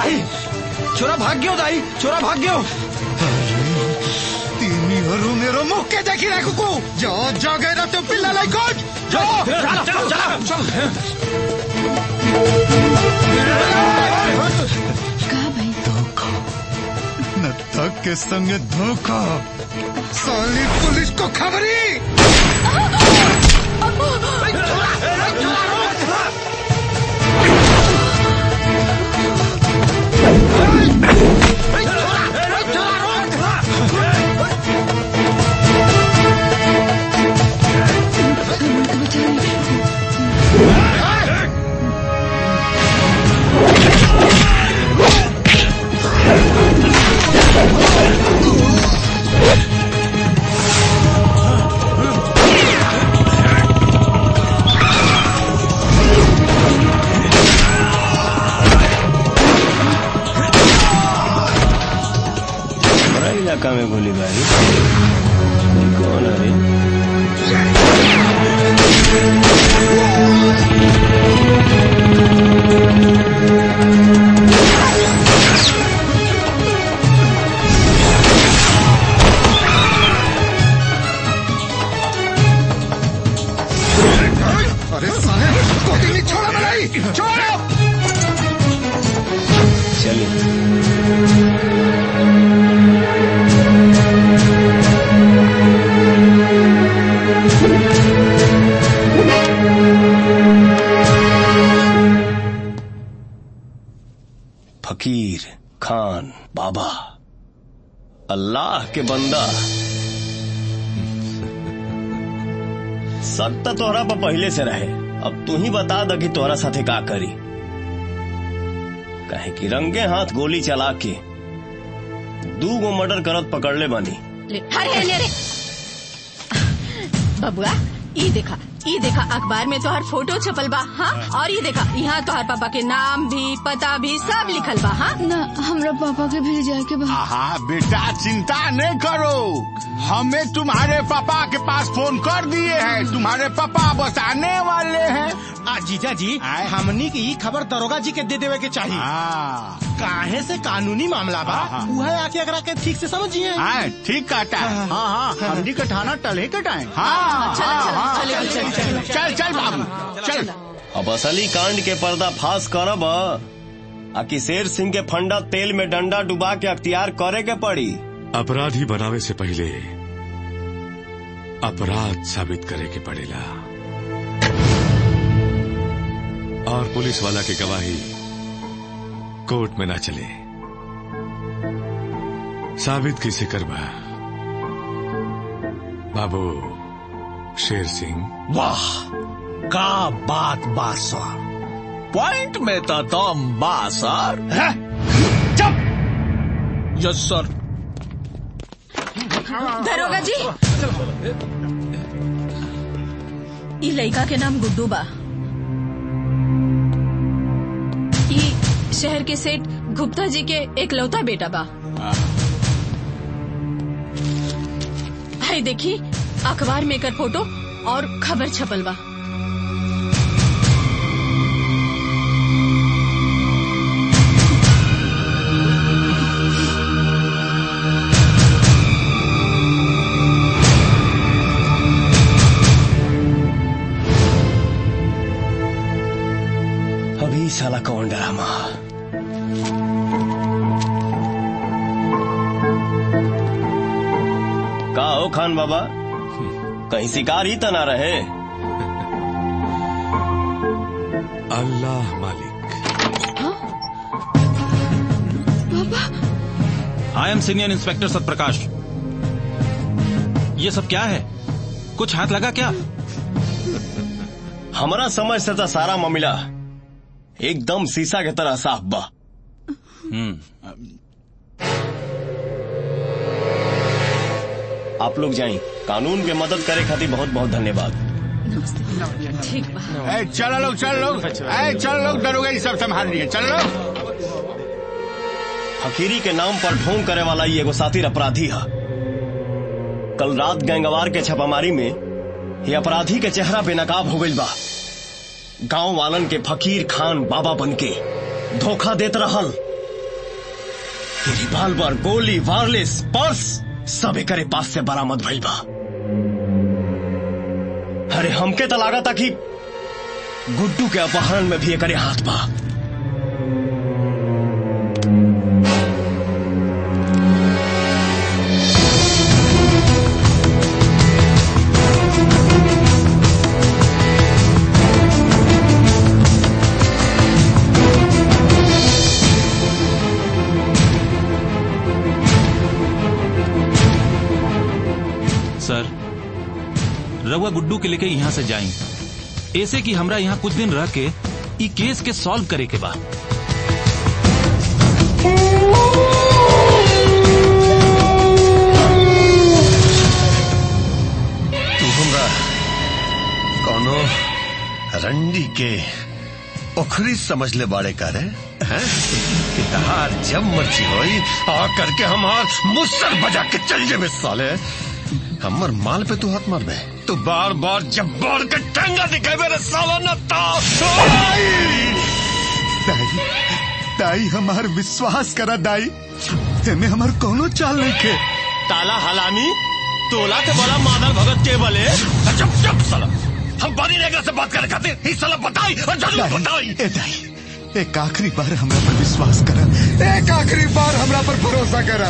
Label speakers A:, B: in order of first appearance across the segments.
A: दाई छोरा भाग गयो दाई छोरा भाग गयो
B: तिमीहरू मेरो मुख्य देखिरहेको को जो जगेर त्यो पिल्लालाई खोज जो
A: चला चला चल
C: कहाँ भाई
B: न तक के संग धोखा साली पुलिस को खबरी
D: हमारा इलाका में गोलीबारी ये कौन है रे
B: अरे साले कोई नहीं छोड़ा मलाई छोड़ो
D: चलिए फकीर खान बाबा अल्लाह के बंदा शक तो तोहरा पर पहले से रहे अब तू ही बता द कि तोहरा साथे का करी कहे कि रंगे हाथ गोली चला के दू गो मर्डर करत पकड़ले बानी
C: ले अरे अरे अरे बबुआ ई देखा ई देखा अखबार में तोहर फोटो छपल बा हाँ और ये देखा यहाँ तोहर पापा के नाम भी पता भी सब लिखल बा हाँ
E: ना हमरा पापा के भी जाए के बा
F: हाँ बेटा चिंता नहीं करो हमें तुम्हारे पापा के पास फोन कर दिए हैं तुम्हारे पापा बस आने वाले हैं
G: आ जीजा जी
F: आए।
G: हमनी की ई खबर दरोगा जी के दे देवे के चाहिए
F: हाँ
G: काहे से कानूनी मामला बा
F: हाँ, हाँ।
G: उहे आके अगरा के ठीक से समझिए
F: हाँ, ठीक कहता है
G: हाँ,
F: हाँ हमनी का थाना टले कटाए हाँ हाँ हाँ चल चल चल चल बाबू चल
D: अब असली कांड के पर्दा फाश करब आ कि शेर सिंह के फंडा तेल में डंडा डुबा के अख्तियार करे के पड़ी
H: अपराधी बनावे से पहले अपराध साबित करे के पड़ेला और पुलिस वाला की गवाही कोर्ट में ना चले साबित किसे करबा बाबू शेर सिंह
A: वाह का बात बा सर पॉइंट में तो तुम बा सर चुप यस सर
C: दरोगा जी ई लड़का के नाम गुड्डू बा ई शहर के सेठ गुप्ता जी के एकलौता बेटा बा हाय देखी अखबार में एकर फोटो और खबर छपल बा
D: अभी साला कौन ड्रामा का हो खान बाबा कहीं शिकार ही तना रहे
H: अल्लाह मालिक
I: I am senior inspector Satprakash ये सब क्या है कुछ हाथ लगा क्या
D: हमारा समझ से तो सारा मामला एकदम शीशा के तरह साफ बा आप लोग जाएं कानून के मदद करे खातिर बहुत बहुत धन्यवाद
C: ठीक बा
F: ए, चलो लोग चल लोग ए, चल लोग दरोगा ये सब संभाल लिए चल लोग
D: फकीरी के नाम पर ढोंग करे वाला ये एगो साथी अपराधी है कल रात गैंगवार के छापामारी में ये अपराधी के चेहरा बेनकाब हो गई बा गांव वालन के फकीर खान बाबा बन के धोखा देत रहल बाकी रिवाल्वर गोली वायरलेस पर्स सब एकरे पास से बरामद भइल बा अरे हमके तो लागता कि गुड्डू के अपहरण में भी एकरे हाथ बा
I: सर रउआ गुड्डू के लेके यहाँ से जाई ऐसे कि हमरा यहाँ कुछ दिन रह के ई केस के सॉल्व करे के बा
J: तू हमरा कौनो रंडी के ओखरी समझ ले बाड़े करे हैं कि तहार जब मर्जी होई आ करके हमार मुसर बजा के चल जेबे साले हमर माल पे तू हाथ मारबे तू बार बार जब बार के टंगा दिखाबे रे साला न ता
B: दाई दाई हमार विश्वास करा दाई एमे हमार कोनो चाल नहीं खे
D: ताला हलामी तोला के बड़ा मादर भगत के बले
J: चुप चुप साला हम बानी नेगरा से बात करे खातिर ही साला बताई और जरूर बताई
B: ए दाई एक आखिरी बार हमरा पर विश्वास करा एक आखिरी बार हमरा पर भरोसा करा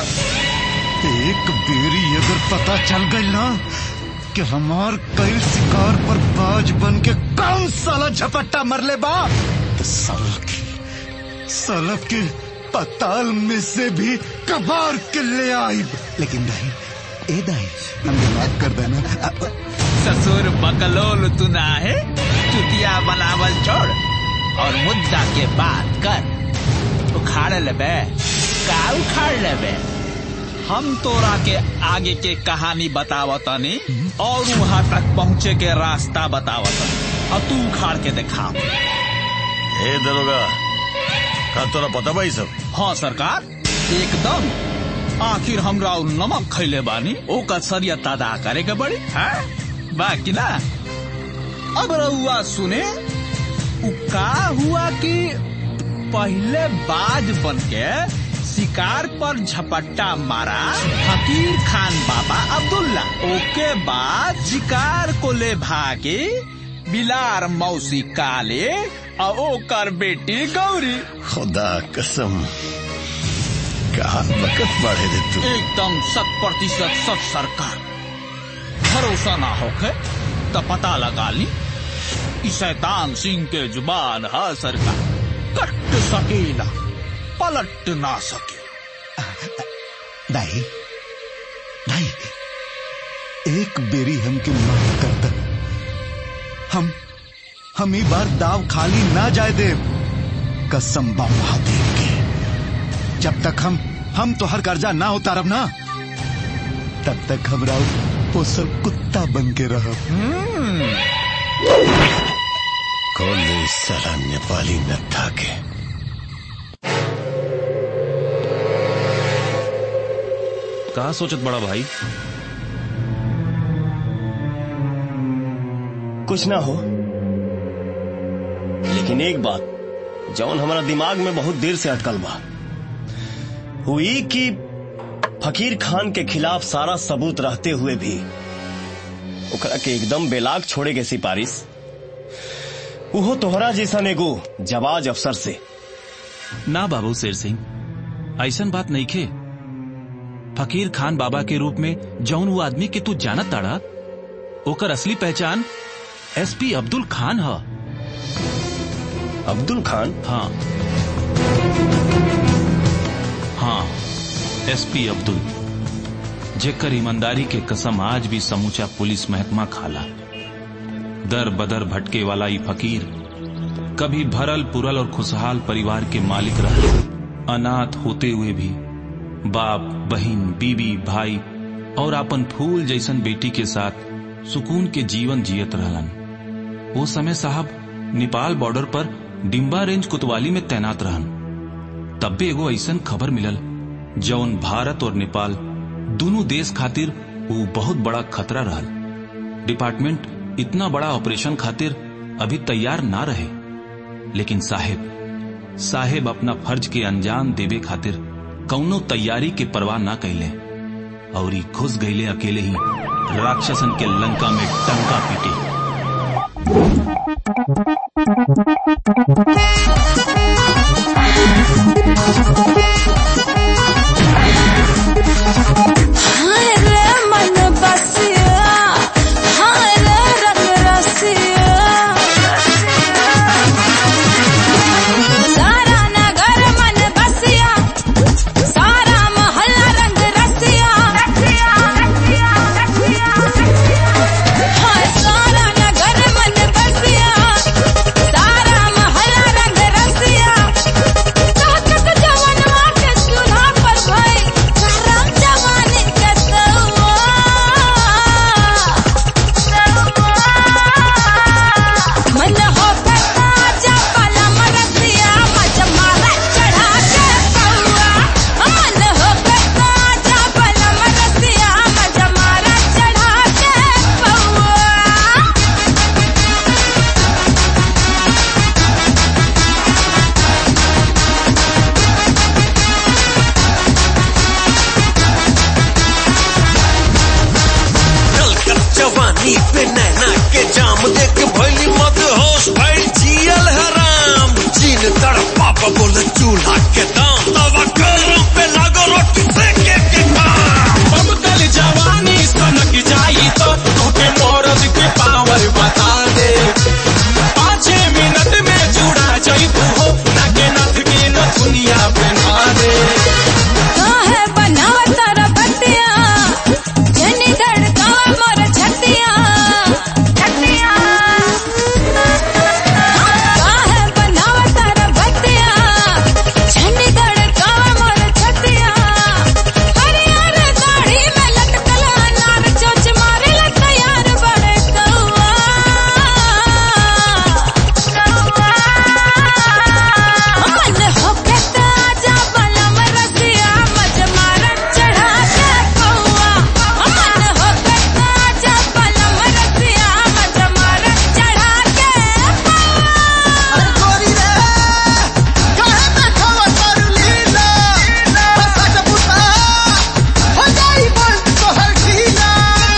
B: एक बेरी अगर पता चल गई ना कि हमार कई शिकार पर बाज बन के कौन साला झपट्टा मरले बा तो साला के साला के पताल में से भी कबार के ले आई लेकिन दाई ए दाई हमने माफ कर देना अ-
K: ससुर बकलोल तू ना है चुतिया बनावल छोड़ और मुद्दा के बात कर उखाड़ लेबे का उखाड़ लेबे हम तोरा के आगे के कहानी बतावतनी और वहां तक पहुंचे के रास्ता बतावतनी अब तू उखाड़ के दिखा
J: ए दरोगा का तोरा पता बा ई सब
K: हाँ सरकार एकदम आखिर हमरा उ नमक खैले बानी ओकर सरियत अदा करे के बड़ी है बाकी ना अब रउआ सुने उ का हुआ कि पहले बाज बन के शिकार पर झपट्टा मारा फकीर खान बाबा अब्दुल्ला ओके बाद शिकार को ले भागे बिलार मौसी काले और ओकर बेटी गौरी
J: खुदा कसम कहा बकत बढ़े दे तू
K: एकदम शत प्रतिशत सच सरकार भरोसा ना होके तो पता लगा ली ई शैतान सिंह के जुबान है सरकार कट सकेला पलट ना सके
B: दाई दाई एक बेरी हमके माफ कर दे हम हम ई बार दाव खाली ना जाए दे कसम बा महादेव के जब तक हम हम तो हर कर्जा ना उतारब ना तब तक हमरा पोसल कुत्ता बन के रहब
J: कौन है इस साला नेपाली नत्था के
I: कहा सोचत बड़ा भाई
D: कुछ ना हो लेकिन एक बात जौन हमारा दिमाग में बहुत देर से अटकल बा हुई कि फकीर खान के खिलाफ सारा सबूत रहते हुए भी ओकरा के एकदम बेलाग छोड़े के सिफारिश उहो तोहरा जैसा एगो जवाज अफसर से
I: ना बाबू शेर सिंह ऐसन बात नहीं खे फकीर खान बाबा के रूप में जौन वो आदमी के तू जानत ताड़ा ओकर असली पहचान एसपी अब्दुल खान ह
D: अब्दुल खान
I: हाँ हाँ एसपी अब्दुल जेकर ईमानदारी के कसम आज भी समूचा पुलिस महकमा खाला दर बदर भटके वाला ई फकीर कभी भरल पुरल और खुशहाल परिवार के मालिक रहे अनाथ होते हुए भी बाप बहन बीबी भाई और अपन फूल जैसन बेटी के साथ सुकून के जीवन जियत रहलन वो समय साहब नेपाल बॉर्डर पर डिम्बा रेंज कोतवाली में तैनात रहन तब भी एगो ऐसन खबर मिलल जौन भारत और नेपाल दोनों देश खातिर वो बहुत बड़ा खतरा रहल डिपार्टमेंट इतना बड़ा ऑपरेशन खातिर अभी तैयार ना रहे लेकिन साहेब साहेब अपना फर्ज के अंजाम देवे खातिर कौनो तैयारी के परवाह ना कैले और ही घुस गईले अकेले ही राक्षसन के लंका में टंका पीटे
L: हाय रे मन बसिया हाय रे रंग रसिया सारा नगर मन बसिया सारा मोहल्ला रंग रसिया हाय सारा नगर मन बसिया सारा मोहल्ला रंग रसिया चाहत जवनवा के चूल्हा पर भई गरम जवानी के तवा मन हो करता जा पलम रसिया मज मारा चढ़ा के पौआ मन हो करता जा पलम रसिया मज मारा चढ़ा के पौआ
M: कलकत जवानी पे नैना के जाम देख भइली मत होश भइल जियल हराम जीन तड़पा बोल चूल्हा के दाम तवा गरम पे लागो रोटी सेके के काम
K: अब कल जवानी सनक जाई तो तोके मौरद के पावर बता दे पाँच मिनट में जुड़ा जाई तू हो ना के नथ के न दुनिया बना दे
L: काहे बनावत रबतिया जनी धड़कावा मोर छतिया छतिया काहे बनावत रबतिया जनी धड़कावा मोर छतिया हरियर दाढ़ी में लटकल अनार चोच मारे ला तैयार बड़े कौआ मन होके ताजा बलम रसिया मज मारन चढ़ा के पौआ मन होके ताजा बलम रसिया मज मारन चढ़ा के
N: गोरी रे काहे देखावा तारू लीला बसा के पुता हो जाई बोल तोहर ढीला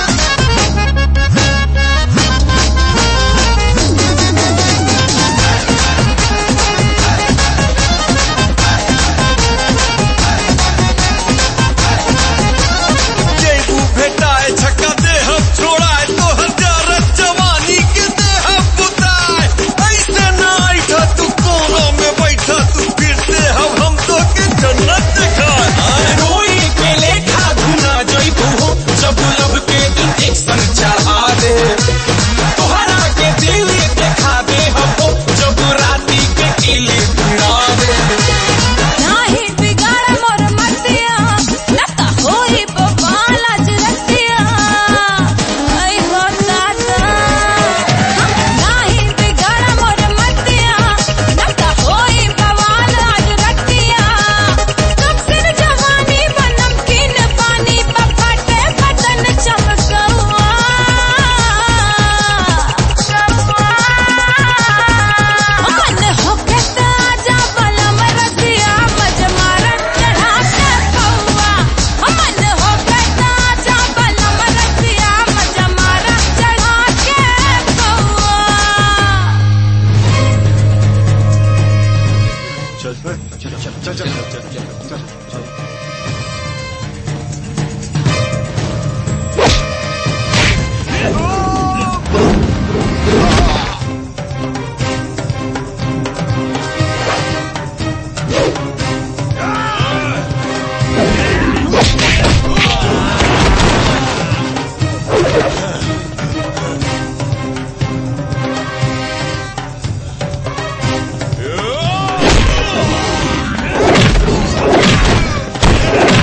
M: जेबू भेटाए छक्का दे हम छोड़ाए तो हजार जवानी के दे हम बुताए ऐसे ना ऐठा तू कोना में बैठा तू फिर दे हम हम तो के जन्नत दिखाए
K: रोई के लेखा धुना जोई तू हो जब लब के इंजेक्शन चढ़ा दे तोहरा के दिल देखा दे हम हो जब राती के किले भिड़ा दे
L: नाही बिगाड़ मोर मतिया लता होई बवाल आज रतिया आई हो दादा नाही बिगाड़ मोर मतिया लता होई बवाल आज रतिया कब सिर जवानी बनम किन पानी पफटे बदन चमकवा मन होके ताजा बलम रसिया मज मारन चढ़ा के पौआ मन होके ताजा बलम रसिया मज मारन चढ़ा के पौआ
B: चल चल चल चल चल
M: Yeah!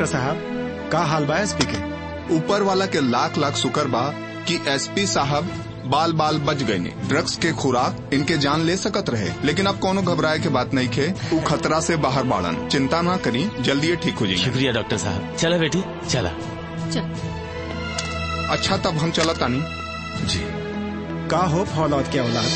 O: डॉक्टर साहब का हाल बा एसपी के
P: ऊपर वाला के लाख लाख शुक्र बा कि एसपी साहब बाल बाल बच गए ने ड्रग्स के खुराक इनके जान ले सकत रहे लेकिन अब कोनो घबराए के बात नहीं खे उ खतरा से बाहर बाड़न चिंता ना करी जल्दी ये ठीक हो जाएंगे
Q: शुक्रिया डॉक्टर साहब चला बेटी चला
P: अच्छा तब हम चला तानी
O: जी का हो फौलाद के औलाद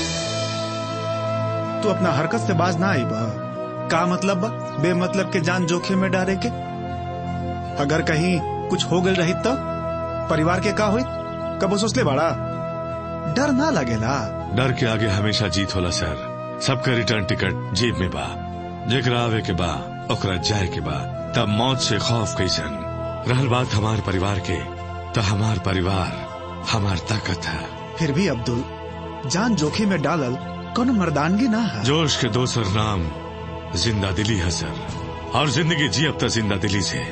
O: तू अपना हरकत से बाज ना आई बा का मतलब बा बेमतलब के जान जोखिम में डाले के अगर कहीं कुछ हो गई रही तो परिवार के का हुई कबो सोचले बाड़ा डर ना लगेला
H: डर के आगे हमेशा जीत होला सर सबका रिटर्न टिकट जेब में बा जेकरा आवे के बा ओकरा जाए के बा तब मौत से खौफ कैसन रहल बात हमार परिवार के तो हमार परिवार हमार ताकत है
O: फिर भी अब्दुल जान जोखिम में डालल कोनो मर्दानगी ना है
H: जोश के दोसर नाम जिंदा दिली है सर और जिंदगी जी अब तक जिंदा दिली से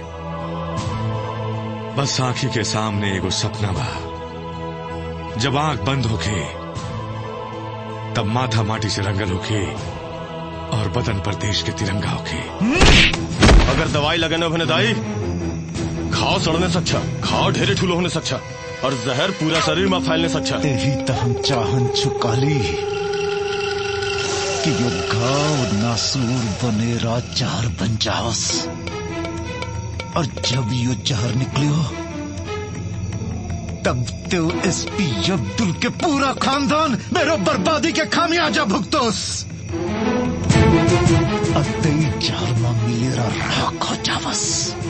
H: बस आंखी के सामने एगो सपना बा जब आंख बंद होके तब माथा माटी से रंगल होके और बदन पर देश के तिरंगा होके
D: अगर दवाई लगने भने दाई घाव सड़ने से अच्छा घाव ढेरे ठूलो होने से अच्छा और जहर पूरा शरीर में फैलने से अच्छा
B: यही तो हम चाहन चुकाली कि यो घाव नासूर बनेरा जहर बन जाओस और जब यो जहर निकलियो तब तो एसपी अब्दुल के पूरा खानदान मेरो बर्बादी के खामियाजा भुगतोस अतई जहर में मेरा राख हो जावस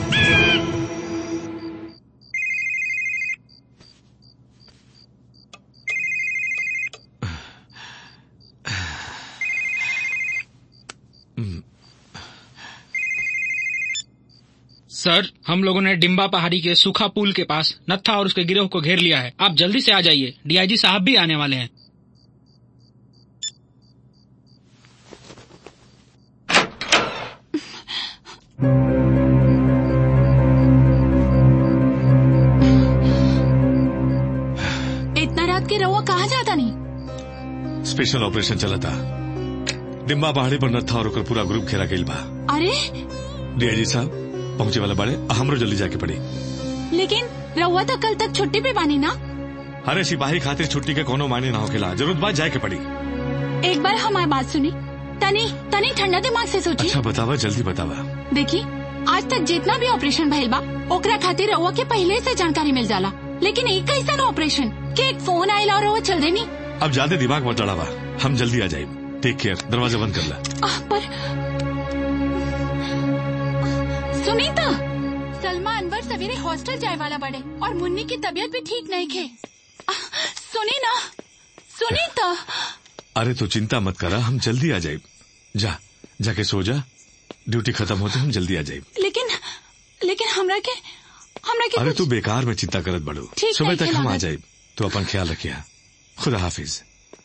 R: सर हम लोगों ने डिम्बा पहाड़ी के सूखा पुल के पास नत्था और उसके गिरोह को घेर लिया है आप जल्दी से आ जाइए डीआईजी साहब भी आने वाले हैं
S: इतना रात के रहुआ कहाँ जाता नहीं
H: स्पेशल ऑपरेशन चला था डिम्बा पहाड़ी पर नत्था और ओकर पूरा ग्रुप घेरा गईल बा
S: अरे
H: डीआईजी साहब पहुंचे वाला बड़े हमरो जल्दी जाके पड़ी
S: लेकिन रहुआ तो कल तक छुट्टी पे बानी ना
H: अरे सिपाही खातिर छुट्टी के कोनो मायने ना होकेला जरूरत बात जाए के पड़ी
S: एक बार हमारी बात सुनी तनी तनी ठंडा दिमाग से सोची
H: अच्छा बतावा जल्दी बतावा
S: देखी आज तक जितना भी ऑपरेशन भइल बा ओकरा खातिर रहुआ के पहले से जानकारी मिल जाला लेकिन एक कैसा ऑपरेशन के एक फोन आयल और रहुआ चल देनी
H: अब ज्यादा दिमाग मत लड़ावा हम जल्दी आ जाए टेक केयर दरवाजा बंद कर ला
S: आह, पर सुनीता सलमा अनवर सवेरे हॉस्टल जाए वाला बड़े और मुन्नी की तबीयत भी ठीक नहीं खे आह, सुनी ना सुनीता
H: अरे तो चिंता मत करा हम जल्दी आ जाए जा जाके सो जा ड्यूटी खत्म होते हम जल्दी आ जाए
S: लेकिन लेकिन हमरा के हमरा के
H: अरे
S: कुछ-
H: तू बेकार में चिंता करत बड़ो
S: ठीक
H: सुबह
S: नहीं
H: तक हम आ
S: लागत।
H: जाए तो अपन ख्याल रखिया खुदा हाफिज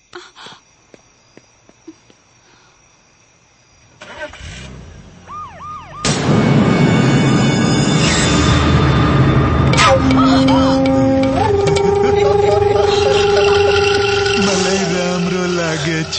B: मलाई राम्रो लागेछ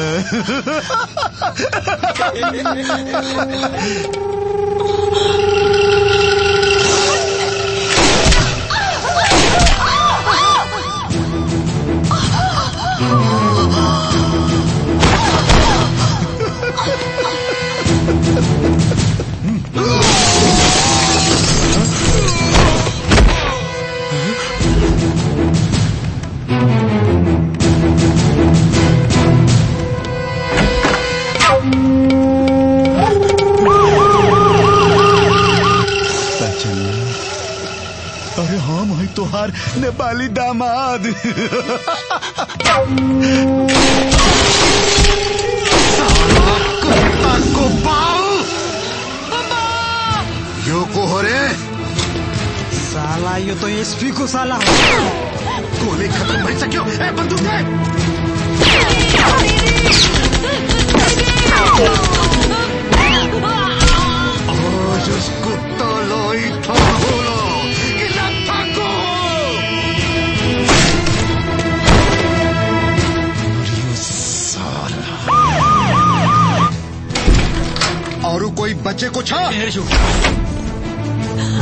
B: पहचाना अरे हाँ मैं तोहार नेपाली दामाद साला कुत्ता को पाओ यो को हो रे
G: साला यो तो एसपी को साला
B: गोली खत्म भई सक्यो ए बंदूक दे आज उस कुत्ता लाई था होला कि लत्था को मरियो साला
P: और कोई बच्चे को छा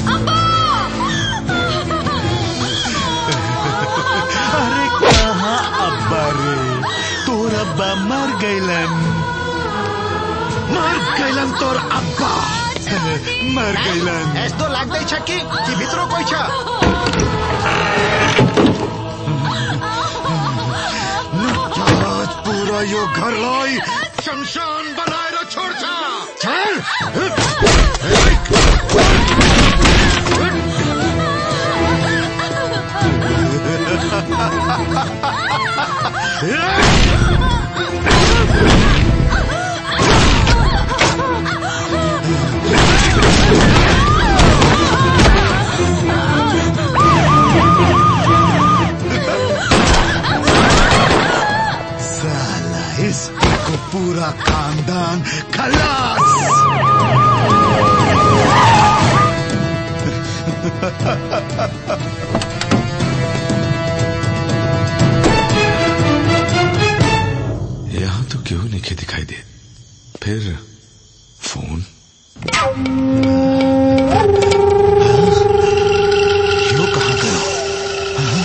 B: अरे कहाँ अब्बा रे तोर अब्बा मर गईलन मर गईलन तोर अब्बा मर गईलन
T: एस तो लाग दई छक्की कि भितरो कोई छ
B: आज पूरा यो घर लाई शमशान बनाएर छोड्छ चल साला इसको पूरा खानदान खलास
H: यहाँ तो क्यों नहीं के दिखाई दे फिर फोन
B: यो कहाँ गयो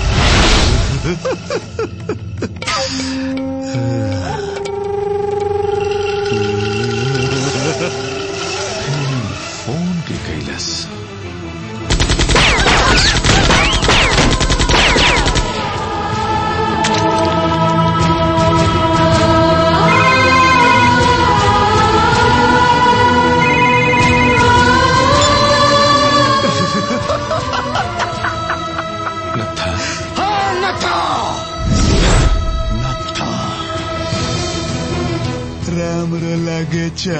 H: फोन के कैलस नथा
B: हाँ नथा नथा राम रो लागे छ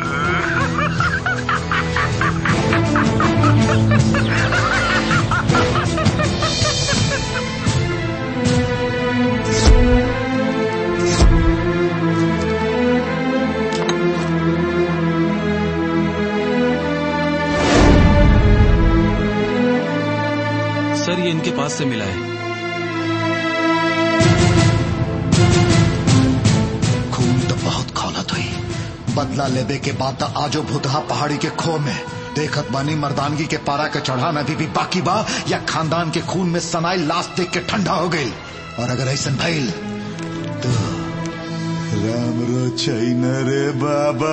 I: सर ये इनके पास से मिला है
B: खून तो बहुत खौलत हुई बदला लेबे के बाद तो आजो भुतहा पहाड़ी के खो में देखत बानी मर्दानगी के पारा के चढ़ान अभी भी बाकी बा या खानदान के खून में सनाई लाश देख के ठंडा हो गई और अगर ऐसा भइल तो राम रो छैन रे बाबा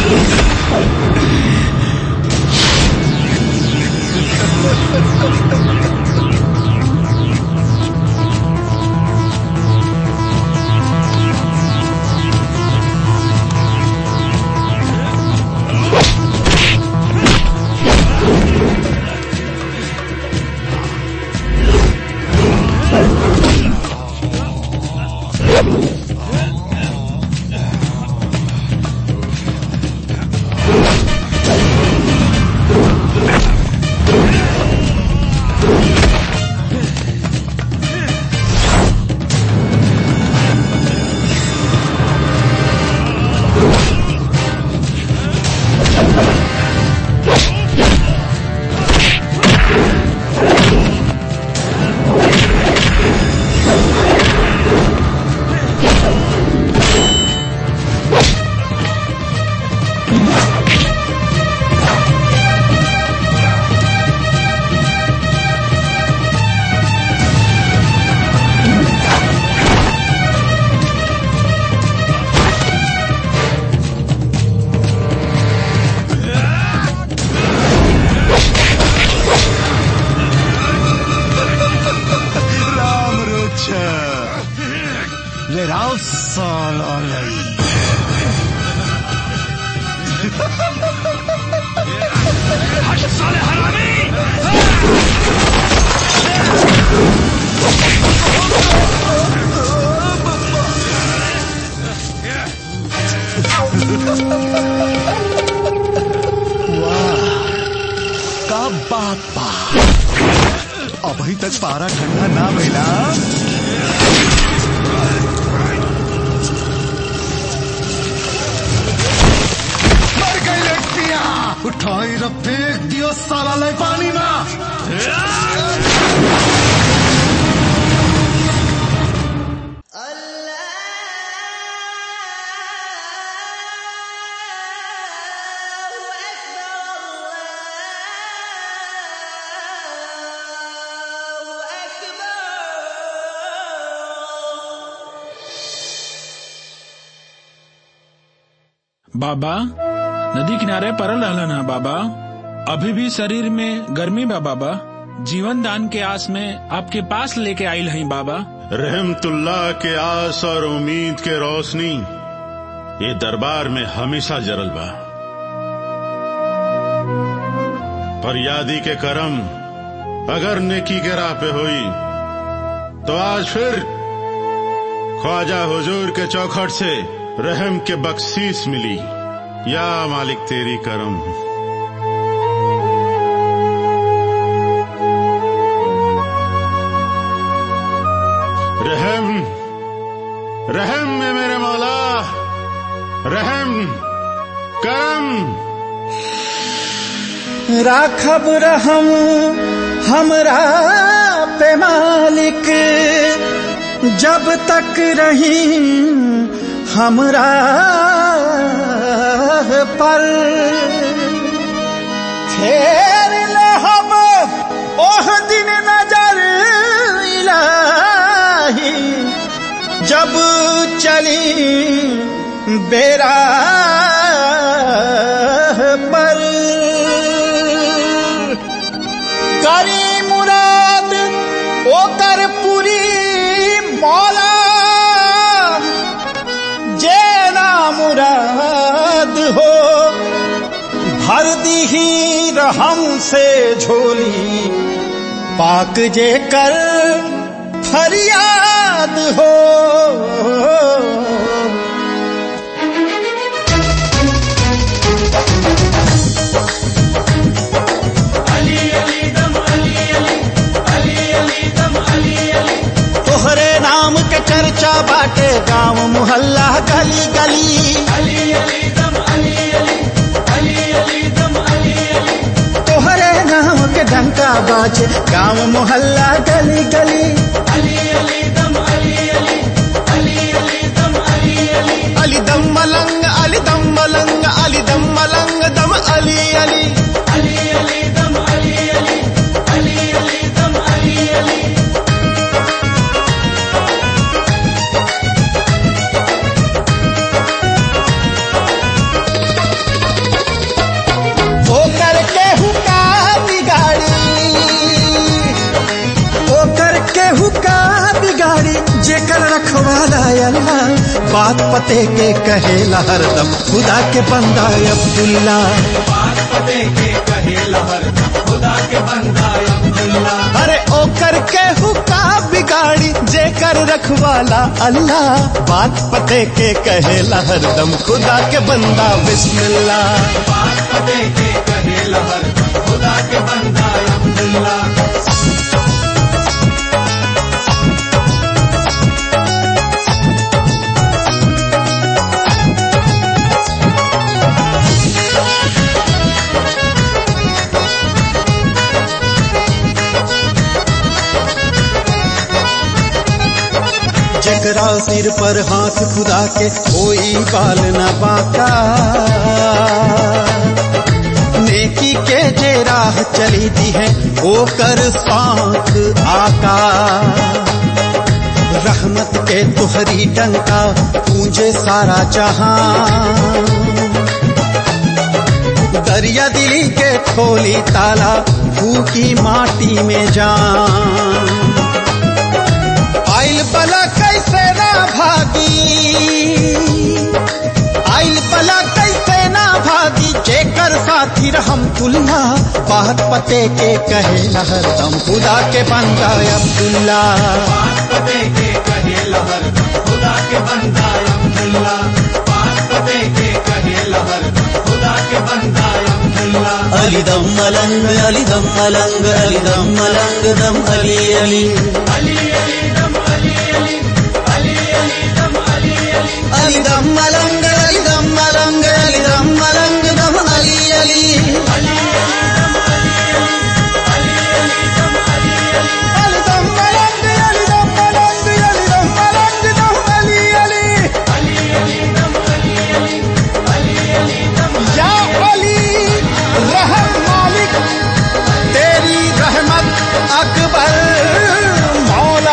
B: राम रोच ले राव साला लई
N: हट साले हरामी
B: का बात बा अभी तक पारा ठंडा ना भइला मर गई लड़कियां उठाई र फेंक दियो साला पानी में
R: बाबा नदी किनारे परल रहलन है बाबा अभी भी शरीर में गर्मी बा बाबा जीवन दान के आस में आपके पास लेके आयल हई बाबा
U: रहमतुल्लाह के आस और उम्मीद के रोशनी ये दरबार में हमेशा जरल बा फरियादी के करम अगर नेकी के राह पे हुई तो आज फिर ख्वाजा हुजूर के चौखट से रहम के बख्शीश मिली या मालिक तेरी करम रहम रहम में मेरे मौला रहम करम
N: राखब रहम हमरा पे मालिक जब तक रही हमरा पर फेर ले हम ओह दिन नजर इलाही जब चली बेरा पर करी मुराद ओकर पूरी मौला जे ना मुराद हो भर दीही रहम से झोली पाक जे कर फरियाद हो तोहरे नाम के चर्चा बाटे गांव मोहल्ला गली गली तोहरे नाम के डंका बाजे गांव मोहल्ला गली गली अली दम मलंग अली दम मलंग अली दम मलंग दम अली अली अली अली दम अली अली अली अली दम अली अली रखवाला अल्लाह बात पते के कहेला हरदम खुदा के बंदा अब्दुल्ला बात पते के कहेला हरदम खुदा के बंदा अब्दुल्ला अरे ओ करके हुका बिगाड़ी जे कर रखवाला अल्लाह बात पते के कहेला हरदम खुदा के बंदा बिस्मिल्ला बात पते के कहेला हरदम खुदा के बंदा अब्दुल्ला जकरा सिर पर हाथ खुदा के कोई बाल न बाका नेकी के जे राह चली दी है वो कर साथ आका रहमत के तुहरी डंका पूंजे सारा जहां दरिया दिली के खोली ताला फूकी माटी में जान आइल बला कैसे ना भागी आइल बला कैसे ना भागी जेकर साथी रहम तुल्ला बात पते के कहे हरदम खुदा के बंदा अब्दुल्ला बात पते के कहे हरदम खुदा के बंदा अब्दुल्ला बात पते के कहे हरदम खुदा के बंदा अब्दुल्ला
E: अली दम मलंग अली दम मलंग अली दम मलंग दम अली अली
N: अली अली दम अली अली अली अली दम अली अली
E: अली दम मलंग अली दम मलंग अली दम मलंग दम अली अली
N: अली दम अली अली अली दम अली अली अली दम मलंग अली दम मलंग अली दम मलंग दम अली अली अली अली दम अली अली अली अली दम या अली रहम मालिक तेरी रहमत अकबर मौला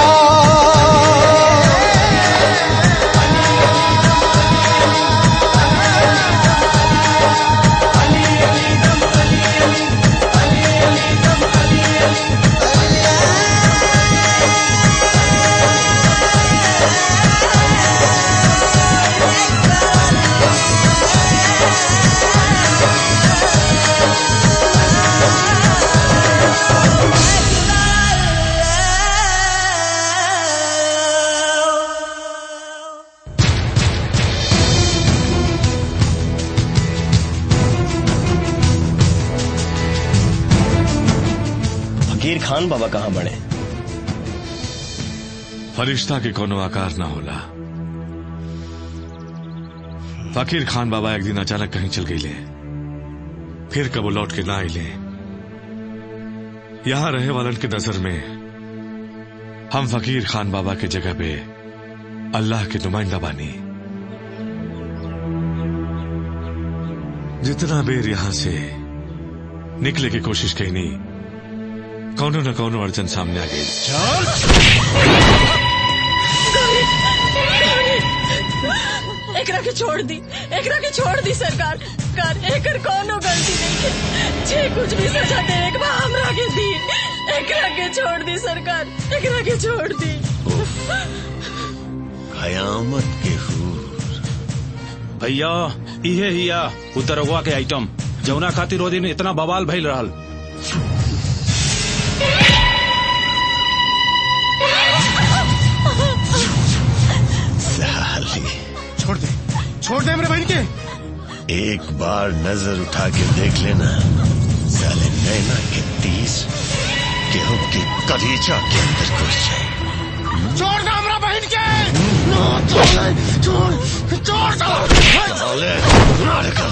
D: फकीर खान बाबा कहाँ बने
H: फरिश्ता के कोनो आकार न होला फकीर खान बाबा एक दिन अचानक कहीं चल गईले फिर कबो लौट के ना आइले यहां रहे वालन की नजर में हम फकीर खान बाबा के जगह पे अल्लाह के नुमाइंदा बानी जितना बेर यहां से निकले की कोशिश कही कौनो न कौनो अड़चन सामने आ गई
C: एकरा के छोड़ दी एकरा के छोड़ दी सरकार कर एकर कोनो गलती नहीं है जे कुछ भी सजा दे एक बार हमरा के दी एकरा के छोड़ दी सरकार एकरा के छोड़ दी
J: कयामत के हूर
I: भैया इहे हिया उतरगवा के आइटम जौना खातिर ओ दिन इतना बवाल भइल रहल
J: साली
T: छोड़ दे छोड़ दे मेरे बहन के
J: एक बार नजर उठा के देख लेना साले नैना के तीस गेहूं की कलीजा के अंदर घुस जाए
T: छोड़ दो मेरा बहन के छोड़ छोड़ छोड़ दो
J: साले मार का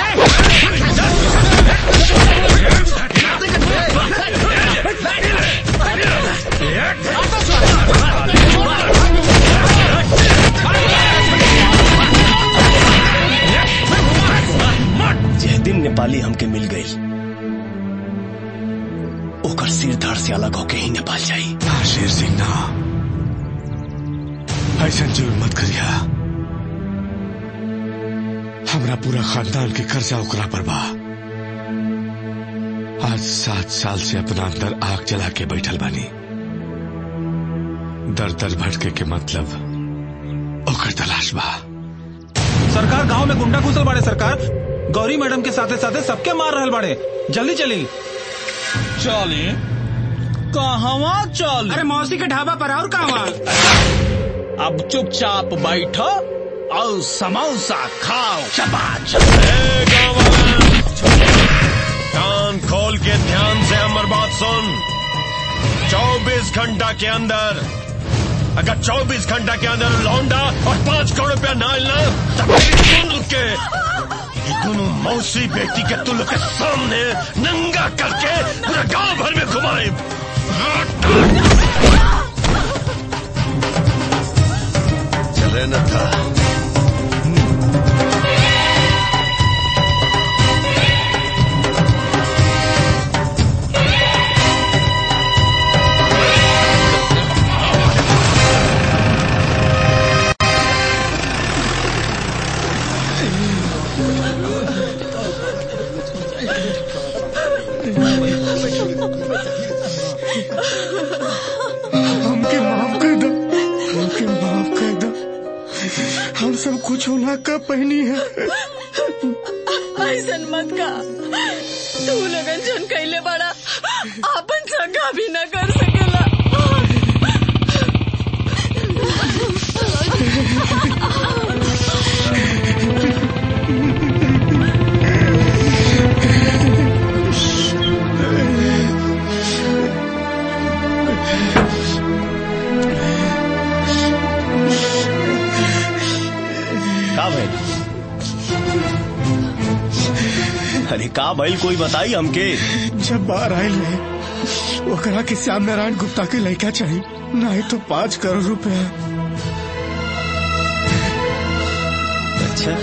D: जिस दिन नेपाली हमके मिल गई ओकर सिर धड़ से अलग होके ही नेपाल जाई
H: ना शेर सिंह ना ऐसा जुर्म मत करिया हमरा पूरा खानदान के कर्जा ओकरा पर बा आज सात साल से अपना अंदर आग जला के बैठल बानी दर दर भटके के मतलब ओकर तलाश बा
K: सरकार गांव में गुंडा घुसल बाड़े सरकार गौरी मैडम के साथे साथे सबके मार रहल बाड़े जल्दी चली चली कहवा चल
R: अरे मौसी के ढाबा पर और कहवा
K: अब चुपचाप बैठो और समोसा खाओ चपाच
M: कान खोल के ध्यान से हमर बात सुन 24 घंटा के अंदर अगर 24 घंटा के अंदर लौंडा और पांच करोड़ रुपया ना ना तो मेरी सुन के ये दोनों मौसी बेटी के तुल के सामने नंगा करके पूरा गांव भर में घुमाए
J: चले न था
B: हमके माफ कर दो हमके माफ कर दो हम सब कुछ होना का पहनी है
C: ऐसन मत का तू लगन जन कैले बड़ा आपन सगा भी न कर सकेला
D: का भाई अरे का भाई कोई बताई हमके
B: जब बाहर आयल है ओकरा के श्याम नारायण गुप्ता के लड़का चाहिए नहीं तो पाँच करोड़ रुपया
D: अच्छा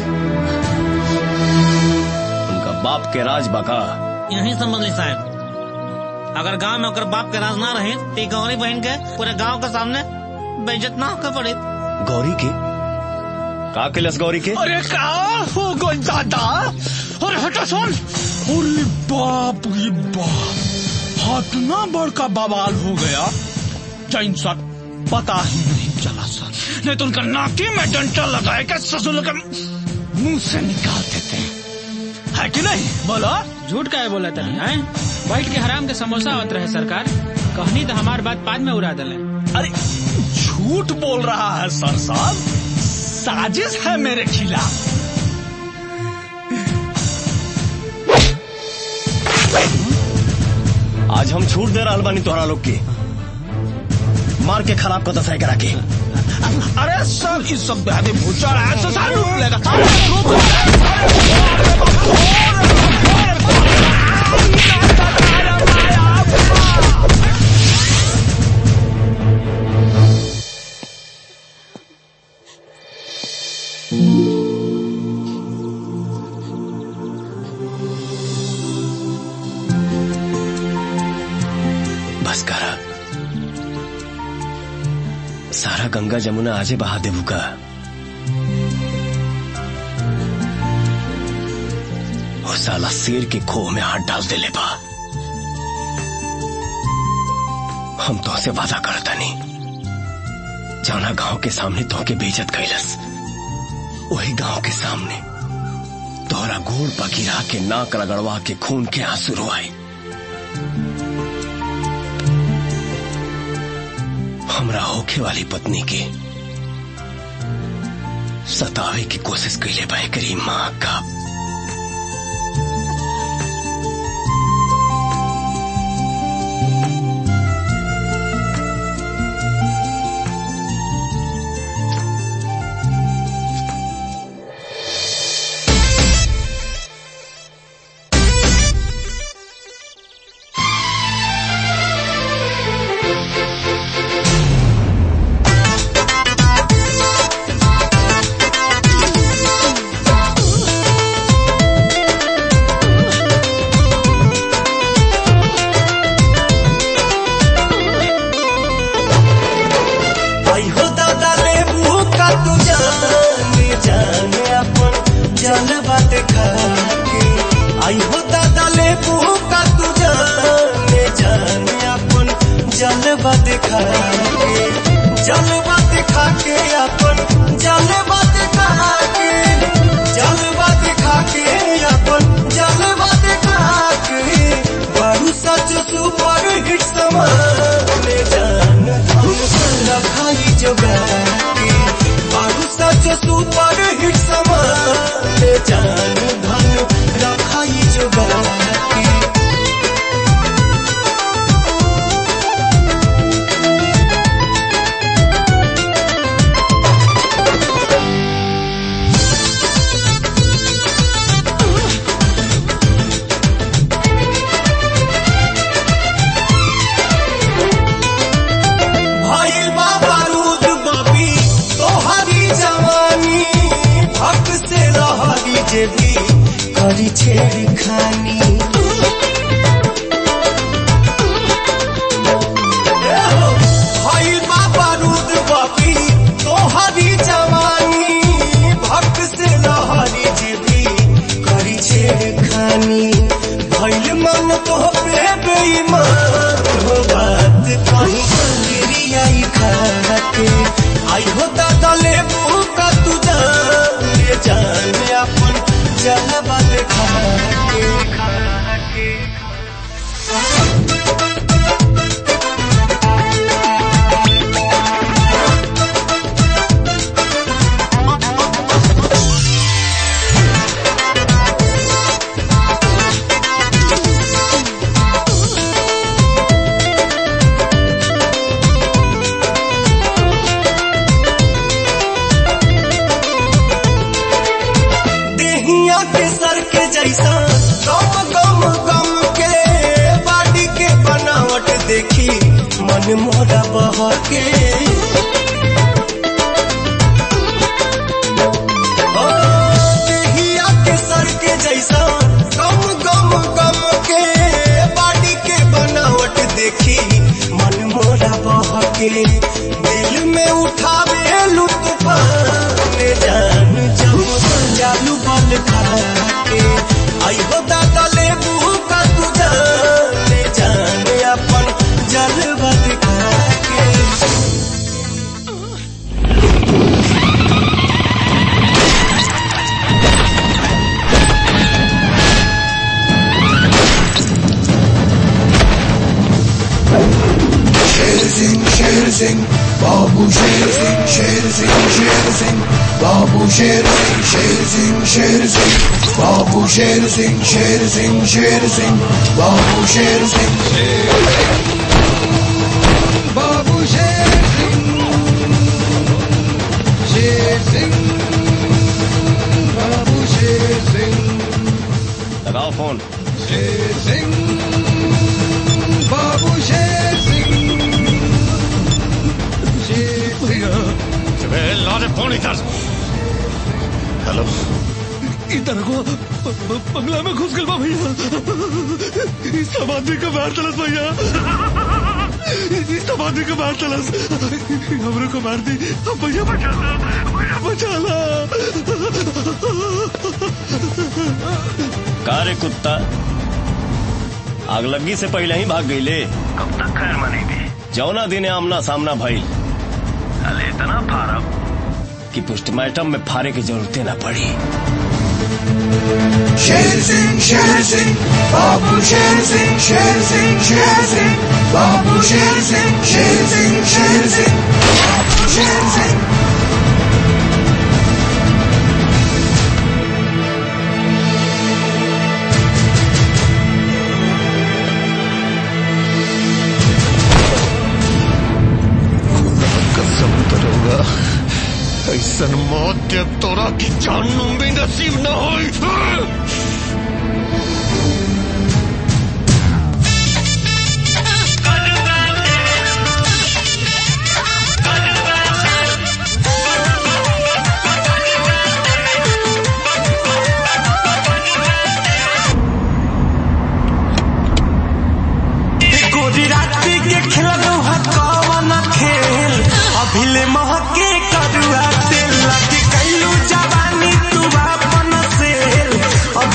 D: उनका बाप के राज बका
A: यही समझ ली साहब अगर गांव में ओकर बाप के राज ना रहे तो गौरी बहन के पूरे गांव के सामने बेइज्जत ना होकर पड़े
D: गौरी के का किलस गौरी के
K: अरे का हो गई दादा अरे हटा सुन अरे बाप रे बाप हाथ ना बड़का बवाल हो गया जैन सर पता ही नहीं चला सर नहीं तो उनका नाके में डंटा लगाए के ससुर के मुंह से निकाल देते हैं है कि नहीं बोलो
R: झूठ का है बोला तनी हैं बैठ के हराम के समोसा होत रहे सरकार कहनी तो हमार बात बाद में उड़ा दले
K: अरे झूठ बोल रहा है सर साहब साजिश है मेरे खिलाफ
D: आज हम छूट दे रहा बानी तोहरा लोग के मार के खराब को दसाई करा के
K: अरे सर इस सब बेहद भूचा रहा है तो सारे लूट लेगा सारे लूट
D: बस करा सारा गंगा जमुना आजे बहा देबू का वो साला शेर के खोह में हाथ डाल दे ले बा हम तो से वादा करता नहीं जाना गांव के सामने तो के बेइज्जत कैलस वही गांव के सामने तोहरा गोड़ पकीरा के नाक रगड़वा के खून के आंसू रोआई हमरा होखे वाली पत्नी के सतावे की कोशिश कैले बा करी माँ का
E: आई हो दादा रे का तू जाने जाने अपन जलवा देखा के आई हो दादा ले का तू जाने जाने अपन जलवा देखा के जलवा दिखा के अपन जलवा दिखा के जलवा दिखा के अपन जलवा दिखा के बारू सच सुपर हिट समाने जान हम रखाई जगा के बारू सच सुपर हिट समाने जान धन रखाई जगा के भइल बा बारूद बबी तोहरी जवानी हक से रहरी जेबी करी छेड़ खानी भइल बा बारूद बबी तोहरी जवानी हक से रहरी जेबी करी छेड़ खानी भइल मन तो पे बेईमान हो बात कहीं गिरी आई खाके आई हो दादा ले का तू जान ले जान अपन जलवा देखा के देहिया के सर के जैसा गम गम गम के बाडी के बनावट देखी मन मोरा बह के ओ, देहिया के सर के जैसा गम गम गम के बाडी के बनावट देखी मन मोरा बह के दिल में उठावे लुत्फान जान जम जालू बल खा के आई हो दादा ले का तू जान जान अपन जलवा दिखा के
F: शेर सिंह शेर सिंह बाबू शेर सिंह शेर सिंह शेर सिंह बाबू शेर सिंह शेर सिंह शेर सिंह बाबू शेर सिंह शेर सिंह शेर सिंह बाबू शेर सिंह बाबू शेर सिंह शेर सिंह बाबू शेर सिंह
D: लगाओ फोन
F: शेर सिंह बाबू शेर सिंह शेर सिंह
U: ला दे फोन इधर हेलो
V: इधर को बंगला में घुस गल बा भैया इस सब आदमी का मार तलस भैया इस सब आदमी का मार तलस हमरे को मार दी अब भैया बचा ला भैया बचा ला
D: का रे कुत्ता आग लगी से पहले ही भाग गई ले
E: कब तक खैर मनेगी
D: जौना दिन आमना सामना भइल
E: अले इतना फारब
D: कि पोस्टमार्टम में फारे की जरूरतें ना पड़ी
F: शेर सिंह शेर सिंह बाबू शेर सिंह शेर सिंह शेर सिंह बाबू शेर सिंह शेर सिंह शेर सिंह बाबू शेर सिंह
J: कसम करूंगा ऐसन मौत के तोरा की जानू भी नसीब न होई
E: गोरी राती के खेलनो है कौन खेल अभिले महके करुआ तेल लगे कैलू जवानी तू अपन सेल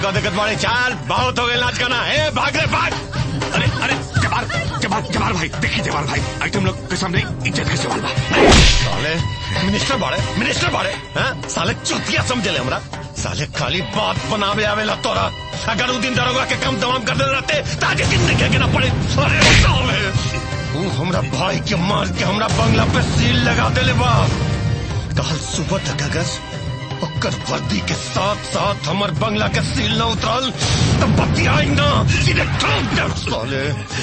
J: का दिक्कत बाड़े चाल बहुत हो गए नाच गाना ए भाग रे भाग
V: अरे अरे जबार जबार जबार भाई देखिए जबार भाई आइटम लोग के सामने इज्जत का सवाल बा
J: साले मिनिस्टर बाड़े मिनिस्टर बाड़े हैं साले चुतिया समझे ले हमरा साले खाली बात बनावे आवेला तोरा अगर उ दिन दरोगा के काम तमाम कर दे रहते ताजे दिन देखे के ना पड़े अरे साले उ हमरा भाई के मार के हमरा बंगला पे सील लगा देले बा कल सुबह तक अगर ओकर वर्दी के साथ साथ हमर बंगला के सील न उतरल तब बतियाई ना सीधे ठोक दे साले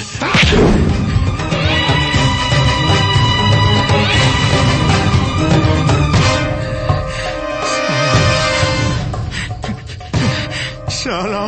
V: चलो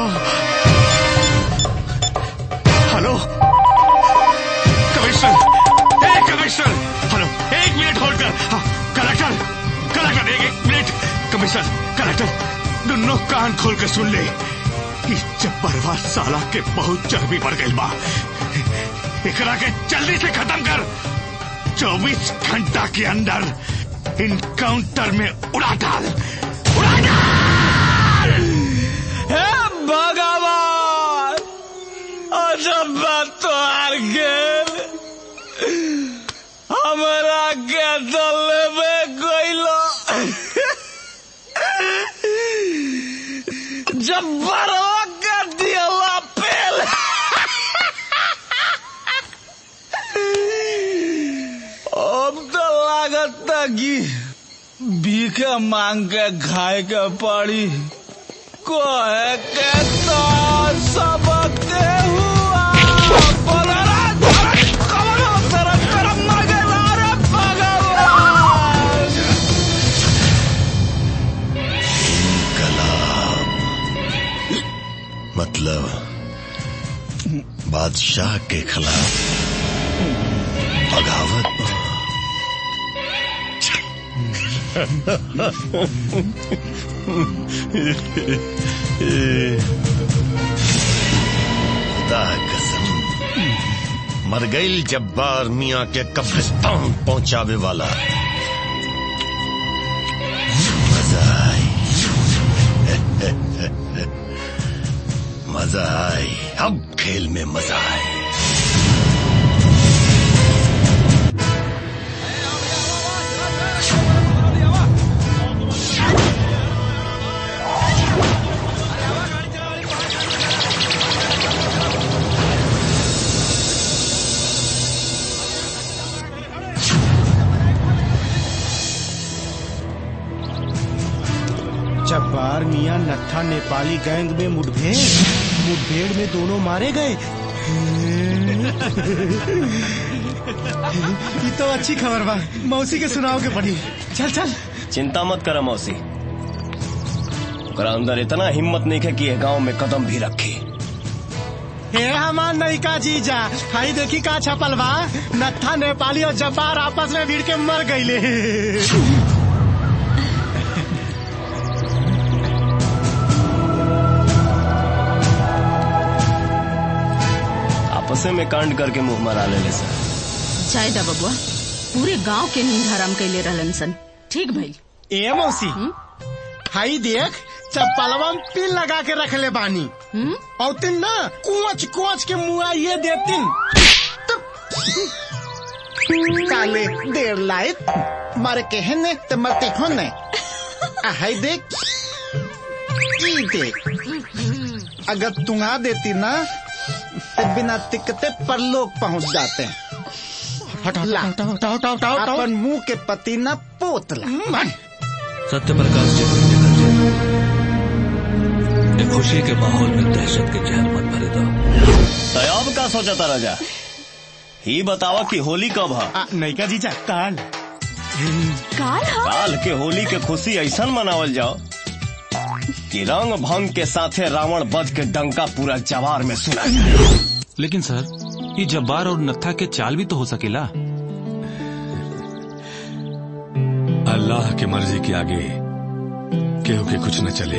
V: हेलो कमिश्नर ए कमिश्नर हेलो एक मिनट होल्ड कर हाँ, कलेक्टर कलेक्टर एक एक मिनट कमिश्नर कलेक्टर दोनों कान खोल के सुन ले कि जब्बरवा साला के बहुत चर्बी बढ़ गई बा एकरा के जल्दी से खत्म कर 24 घंटा के अंदर इनकाउंटर में उड़ा डाल उड़ा डाल
K: हे भगवान अजब बात तो हार गेल हमरा के दल में गइलो जब बड़ो के दियला पेल अब तो लागत कि भीखे मांग के खाए के पड़ी कोहे के तो सबके हुआ बोलरा धरक कमरो तरफ करम मगला रे भगवान
J: मतलब बादशाह के खिलाफ बगावत खुदा कसम मर गई जब्बार मियाँ के कब्रिस्तान पहुंचावे वाला मजा आई मजा आई अब खेल में मजा आई
G: जब्बार मियाँ नत्था नेपाली गैंग में मुठभेड़ मुठभेड़ में दोनों मारे गए ये तो अच्छी खबर बा मौसी के सुनाओ के पड़ी चल चल
D: चिंता मत कर मौसी ओकरा अंदर इतना हिम्मत नहीं है कि ये गांव में कदम भी रखे
G: हे हमार नयिका जीजा हाई देखी का छपल बा नत्था नेपाली और जब्बार आपस में भिड़ के मर गईले
D: आपसे में कांड करके मुंह मरा ले सर
C: चाय दा बबुआ पूरे गांव के नींद हराम कैले रहलन सन ठीक भइल
G: ए मौसी हाई देख चप्पलवा में पिन लगा के रख ले बानी और तिन ना कुछ कुछ के मुआ ये देतिन काले देर लायत मर के हने ते मरते होने आ हाई देख ई देख अगर तुंगा देती ना तो बिना तिकते परलोक पहुंच जाते हैं ला, अपन मुंह के पति न पोतला
L: सत्य प्रकाश जी को लेकर जाए ये खुशी के माहौल में दहशत के जहर मत भरे दो
D: तयाब का सोचा था राजा ही बतावा कि होली कब है
G: नैका जीजा काल
C: काल
D: काल के होली के खुशी ऐसा मनावल जाओ कि रंग भंग के साथे रावण बध के डंका पूरा जवार में सुना जाए
I: लेकिन सर ये जब्बार और नत्था के चाल भी तो हो सकेला
H: अल्लाह की मर्जी के आगे केहू के कुछ न चले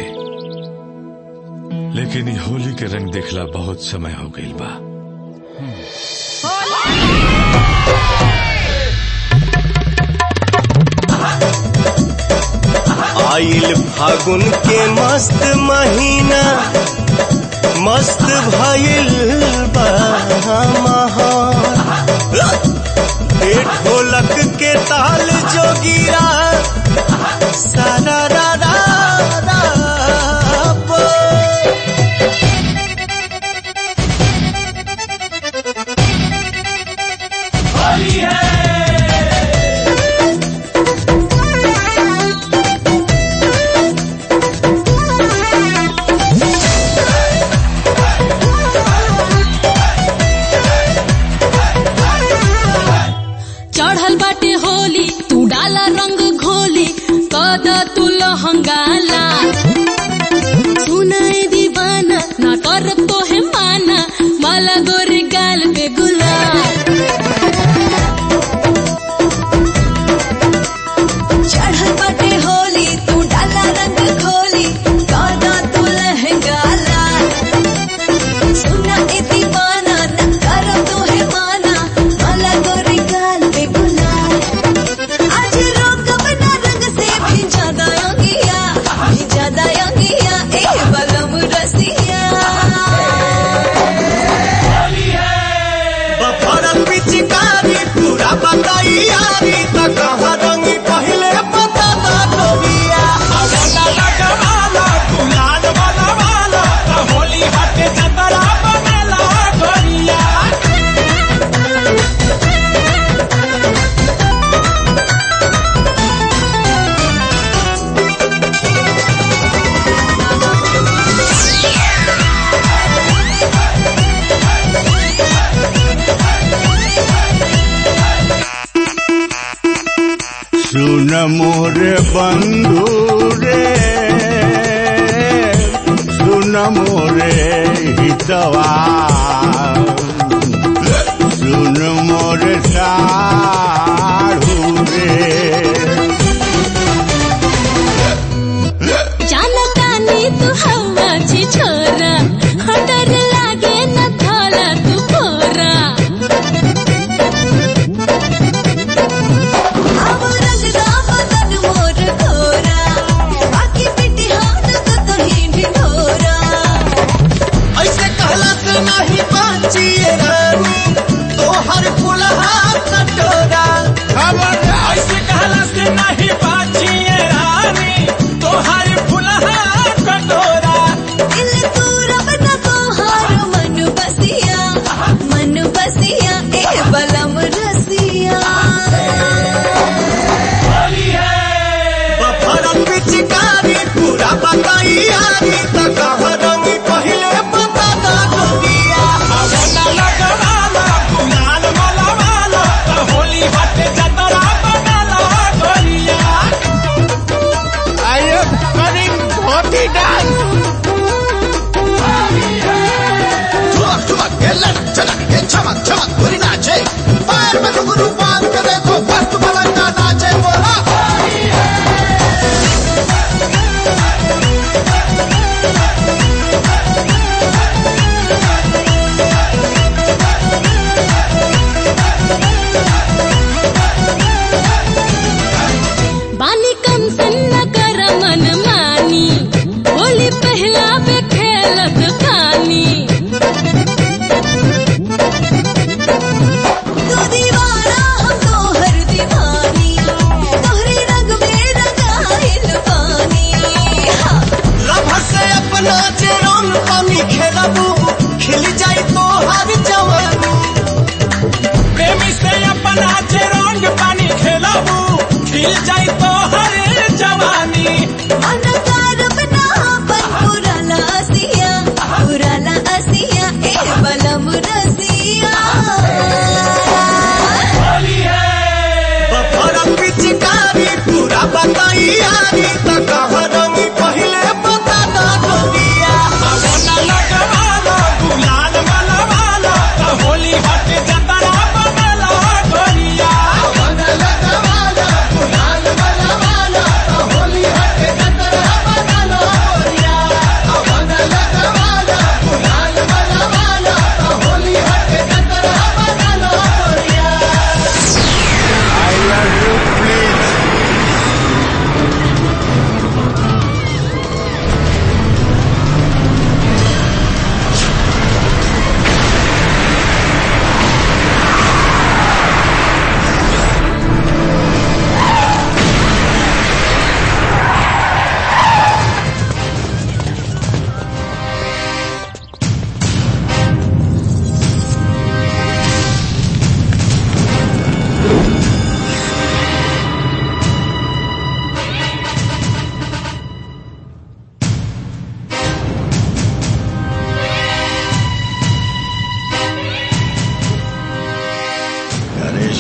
H: लेकिन ये होली के रंग देखला बहुत समय हो गई बा
D: आइल
E: फागुन के मस्त महीना मस्त भइल बा माहौल ए ढोलक के ताल जोगिरा सारा रा रा रा बोल।
C: चढ़ल बाटे होली तू डाला रंग घोली कद तू लहंगाला सुनाए दीवाना ना कर तो है माना माला गोरे गाल पे गुलाब
O: चढ़ल बाटे होली तू डाला रंग खोली कादा तू लहंगा लाल सुना ए दीवाना न कर तो है माना माला गोरी गाल पे गुलाल आज रोक बना रंग से भी ज्यादा योगिया भी ज्यादा योगिया ए बलम रसिया
E: बफरल पिचकारी पूरा बताई यारी त कहाँ रंगी पहले पता ना डोबिया अवला लगवाला गुलाल वाला वाला त होली हटे जतरा बनेला गोरिया
B: सुन मोरे बंधु रे सुन मोरे हितवा सुन मोरे साढ़ू रे
C: जानता नी तू हवा छी छोरा हटर लागे न थाला तू फोरा
O: अब रंग दा बदन मोर घोरा बाकी पिटी हाथ तो तो ही ढिढोरा
E: ऐसे कहला से नहीं बाचिए रानी तोहर फुलहा कटोरा ऐसे कहला से नहीं बाचिए रानी तोहर फुलहा कटोरा
O: दिल तू रब न तोहार मन बसिया मन बसिया ए बलम रसिया
E: बफरल पिचकारी पूरा बताई यारी त कहाँ रंगी पहले पता ना डोबिया अवला लगवाला गुलाल वाला वाला त होली हटे जतरा बनेला गोरिया
B: I am coming Bhoti dance.
F: ठुमक ठुमक ये लड़क झलक ये चमक चमक बुरी नाचे पैर में घुंघरू बांध के देखो मस्त मलंगा नाचे बोला
C: बानी कम सन्न कर मन मानी होली पहला पे खेलत खानी
O: तू दीवाना हम तोहर दीवानी तोहरे रंग में रंगाइल पानी हाँ।
E: लभ से अपना जे रंग पानी खेलबू खिल जाई तोहर जवानी प्रेमी से अपना जे रंग पानी खेलबू खिल जाई तोहर जवानी
O: मन कार बना बन पुराना असिया पुराना असिया ए बलम रसिया
E: बफरल पिचकारी पूरा बताई यारी त कहाँ रंगी पहले पता ना डोबिया अवला लगवाला गुलाल वाला वाला त होली हटे जतरा बनेला गोरिया अवला लगवाला गुलाल वाला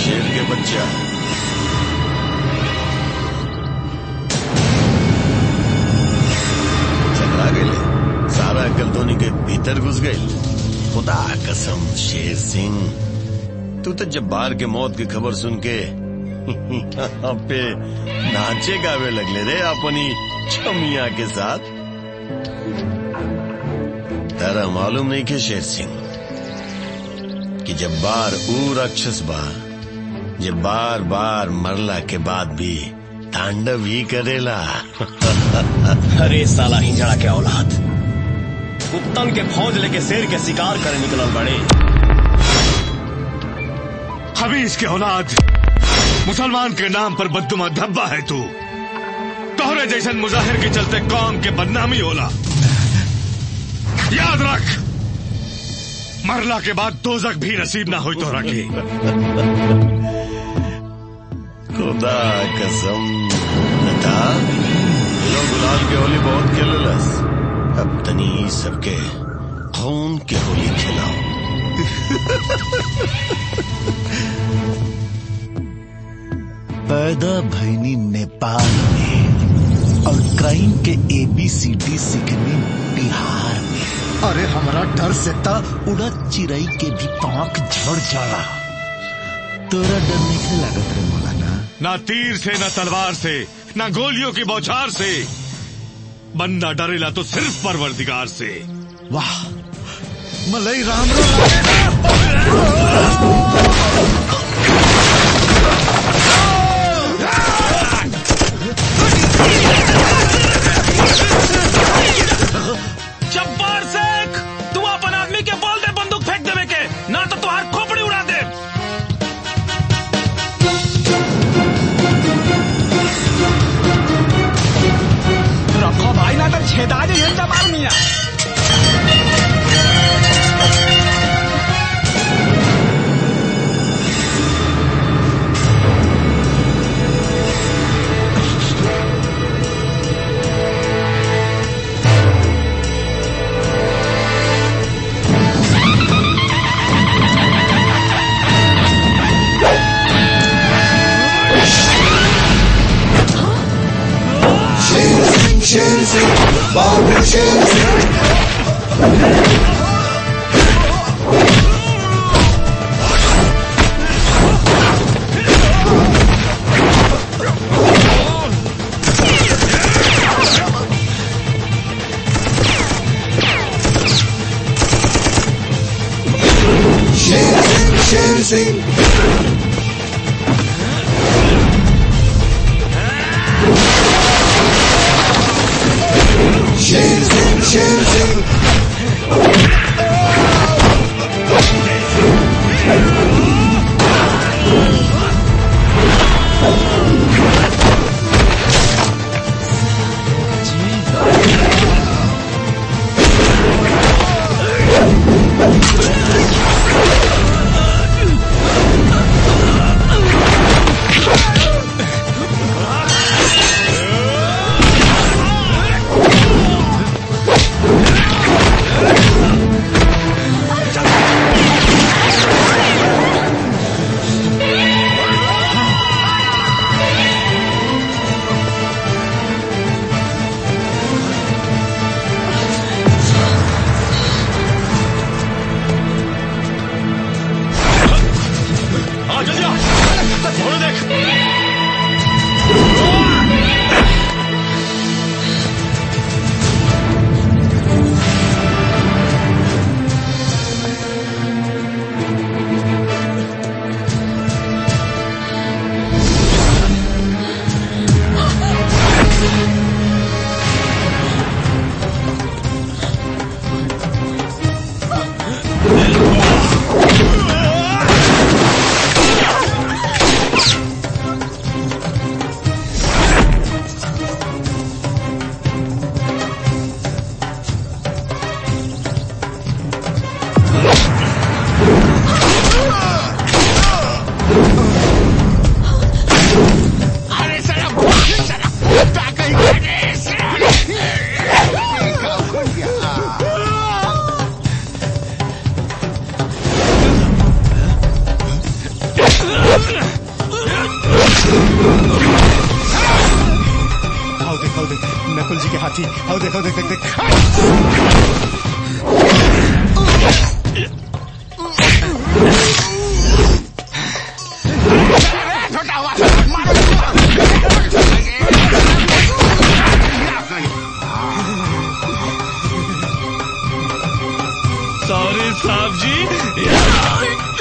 J: शेर के बच्चा चकरा गए सारा अकल धोनी के भीतर घुस गए खुदा कसम शेर सिंह तू तो जब्बार के मौत की खबर सुन के यहाँ पे नाचे गावे लगले रे अपनी छमिया के साथ तारा मालूम नहीं के शेर सिंह कि जब्बार ऊ राक्षस बा जे बार बार मरला के बाद भी तांडव ही करेला
D: अरे साला हिंजड़ा के औलाद कुत्तन के फौज लेके शेर के शिकार करे निकलल बड़े
H: हमीज के औलाद मुसलमान के नाम पर बदुमा धब्बा है तू तोहरे जैसन मुजाहिर के चलते कौम के बदनामी होला याद रख मरला के बाद दोजक भी नसीब ना हो तोहरा के
J: खुदा कसम बता लोग गुलाल के होली बहुत खेललस अब तनी ई सबके खून के होली खिलाओ
B: पैदा भैनी नेपाल में और क्राइम के एबीसीडी सीखने बिहार में अरे हमारा डर से था उड़ा चिड़ई के भी पांख झड़ जाला तोरा डर नहीं लागत रे मौलाना
H: ना तीर से ना तलवार से ना गोलियों की बौछार से बंदा डरेला तो सिर्फ परवरदिगार से
B: वाह मलई राम राम
I: जब्बार शेख तू अपन आदमी के बोल दे बंदूक फेंक देवे के ना तो तुहार खोपड़ी उड़ा दे
K: रखो भाई ना तो छेदा जाइए जबार मिया
F: शेर सिंह शेर सिंह बाबू शेर सिंह शेर सिंह शेर सिंह शेर सिंह शेर सिंह
H: आ जल्दी आ थोड़ा देख
B: आओ देख आओ देख नकुल जी के हाथी आओ देख आओ देख देख देख
V: सॉरी साहब जी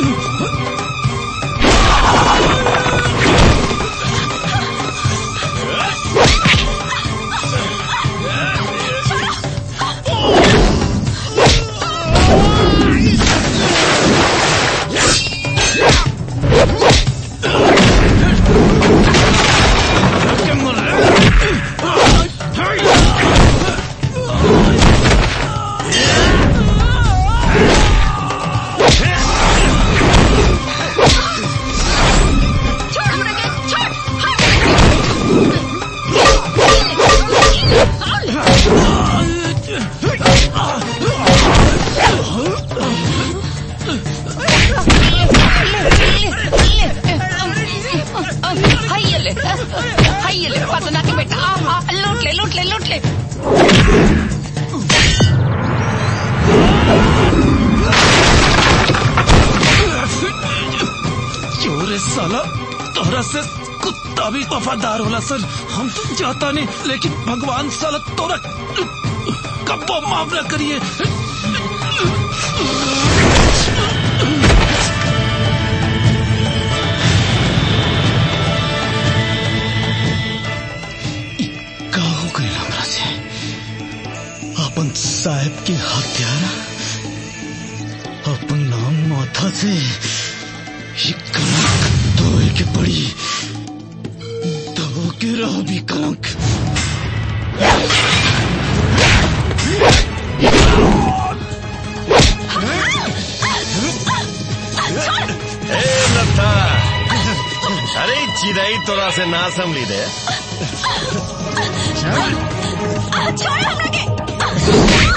Q: हाय ले हाय ले पतना के बेटा आ, आ, लूट ले लूट ले लूट ले
V: चोरे साला तोहरा से कुत्ता भी वफादार होला सर हम तो जाता नहीं लेकिन भगवान साला तोरा कब्बो माफ न करिए
K: का हो गई हमरा से अपन साहब के हत्यारा अपन नाम माथा से ये कलंक धोए के पड़ी धो के रहो भी कलंक
J: ए लता अरे ई चिड़ई तोरा से ना संभली दे
Q: छोड़ हमरा के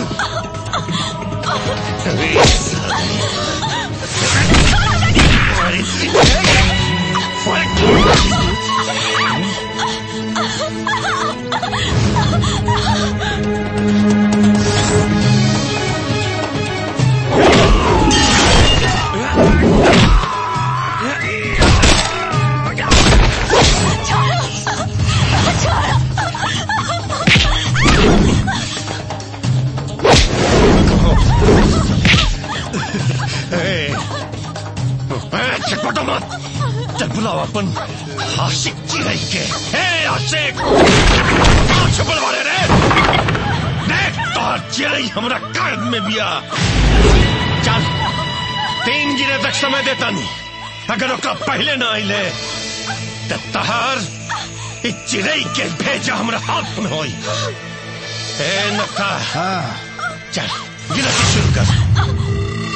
J: ए, ए, चटपटा मत चल बुलाओ अपन आशिक चिड़ई के ए आशिक कहाँ छुपल वाले रे देख तो चिड़ई हमरा कायद में बिया चल तीन गिरे तक समय देता नहीं अगर ओकरा पहले ना आइले तो तहार इस चिड़ई के भेजा हमरा हाथ में होई ए नक्का हाँ चल गिनती शुरू कर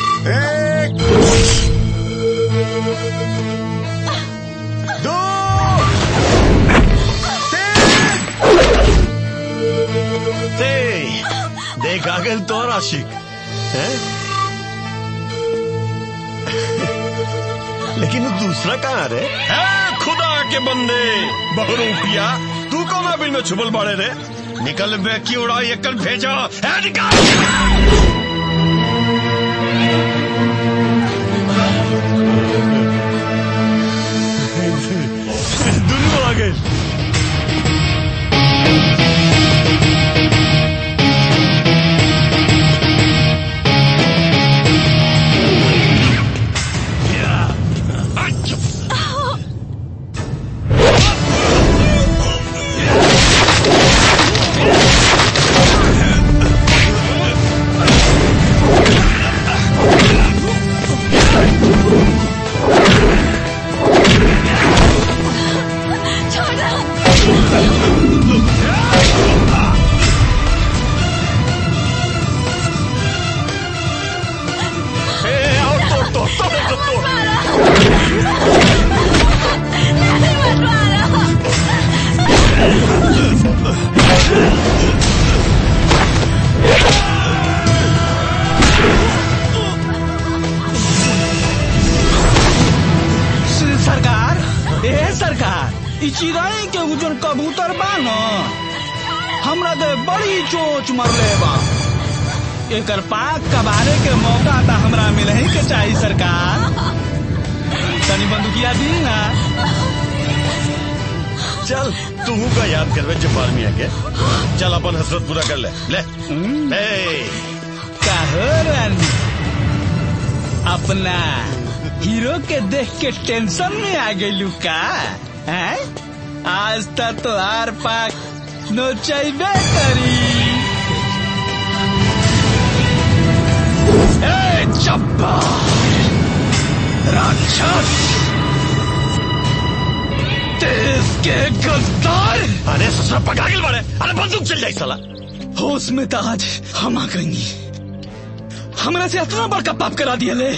B: दो
J: ते देख आ गए तो आशिक है लेकिन वो दूसरा कहाँ रे है खुदा के बंदे बहुरूपिया तू कौन बिल में छुपल बाड़े रे निकल बे की उड़ाई एक भेजा है निकाल दुनू आ गए
V: ए
K: ए सरकार ई चिड़ै के उ जोन कबूतर बा न हमरा दे बड़ी चोच मरले बा एकर पाक कबारे के मौका त हमरा मिले ही के चाही सरकार तनी बंदूकिया दी ना
J: चल तू का याद करवे जब्बार मियाँ के चल अपन हसरत पूरा कर ले ले ले
K: काहो रानी अपना हीरो के देख के टेंशन में आ गई का हैं आज तक तो हार पाक नोचैबे करी ए चप्पा राक्षस देश के गद्दार
J: अरे ससुरा पकड़ा के बड़े अरे बंदूक चल जाए साला
K: होश में तो आज हम आ गई हमरा से इतना बड़का पाप करा दिया ले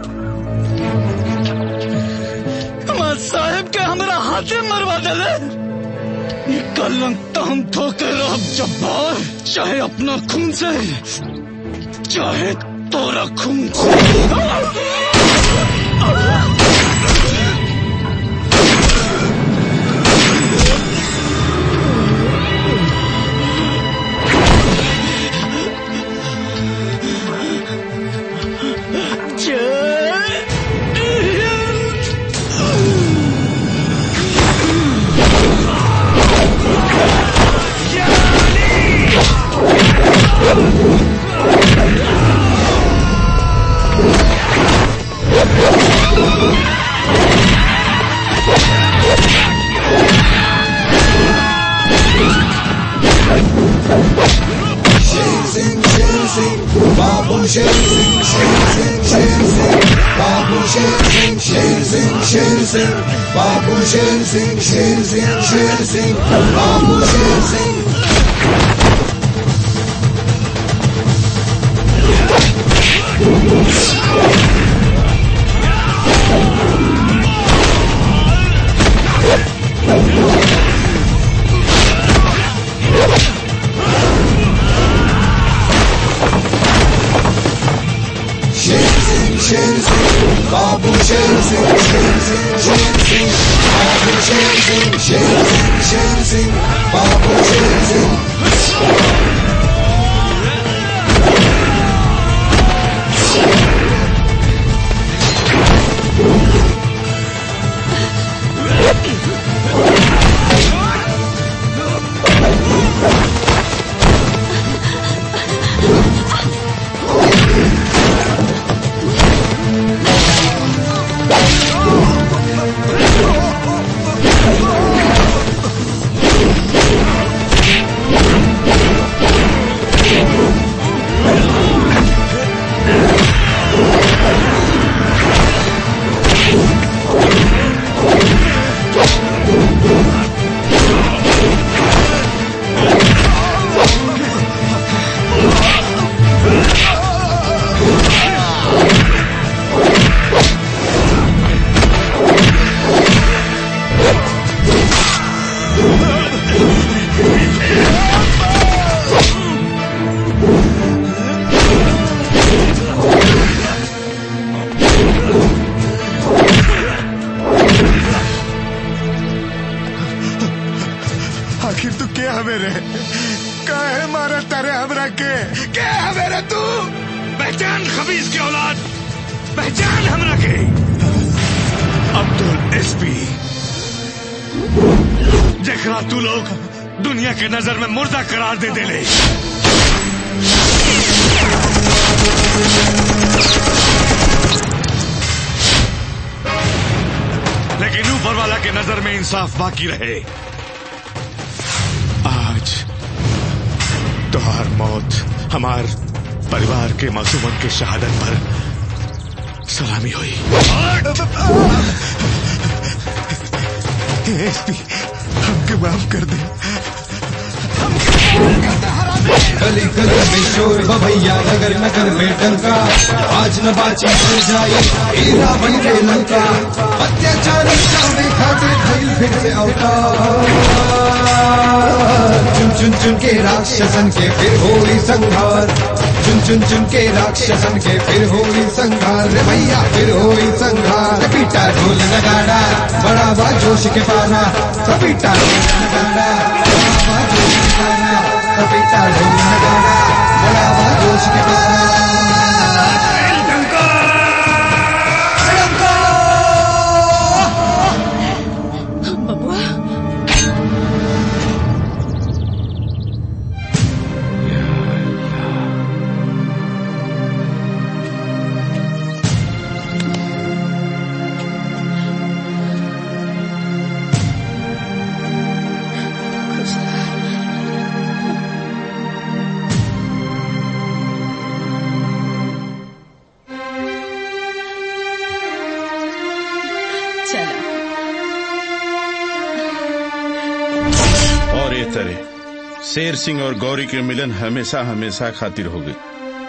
K: हमार साहेब के हमरा हाथे मरवा दिले ये कलंक तो हम ठोके रह जब्बार चाहे अपना खून से चाहे तोरा खून से
F: शेर सिंह शेर सिंह बाबू शेर सिंह शेर सिंह शेर सिंह बाबू शेर सिंह शेर सिंह शेर सिंह बाबू शेर सिंह शेर सिंह शेर सिंह बाबू शेर सिंह शेर सिंह शेर सिंह बाबू शेर सिंह शेर सिंह शेर सिंह बाबू शेर सिंह शेर सिंह शेर सिंह बाबू शेर सिंह
B: आखिर तू क्या हवे रे काहे मारा तारे हमरा के क्या हवे रे तू
V: पहचान खबीज की औलाद पहचान हमरा के अब्दुल एसपी जखरा तू लोग दुनिया के नजर में मुर्दा करार दे देले लेकिन ऊपर वाला के नजर में इंसाफ बाकी रहे आज तुहार मौत हमार परिवार के मासूमन के शहादत पर सलामी हुई
B: एसपी हमके माफ कर दे
N: गली गली में शोर हो भैया नगर नगर में डंका आज न बाची हो जाए हीरा बन के लंका अत्याचारी चावे खाते भइल फिर से अवतार चुम
F: चुन चुन के राक्षसन के फिर होई संहार चुन चुन चुन के राक्षसन के फिर होई संहार रे भैया फिर होई संहार पीटा ढोल नगाड़ा बड़ा बा जोश के पारा सपीटा ढोल नगाड़ा बड़ा बा जोश के पारा सपीटा ढोल नगाड़ा बड़ा बा जोश के पारा
U: और ये तरह शेर सिंह और गौरी के मिलन हमेशा हमेशा खातिर हो गई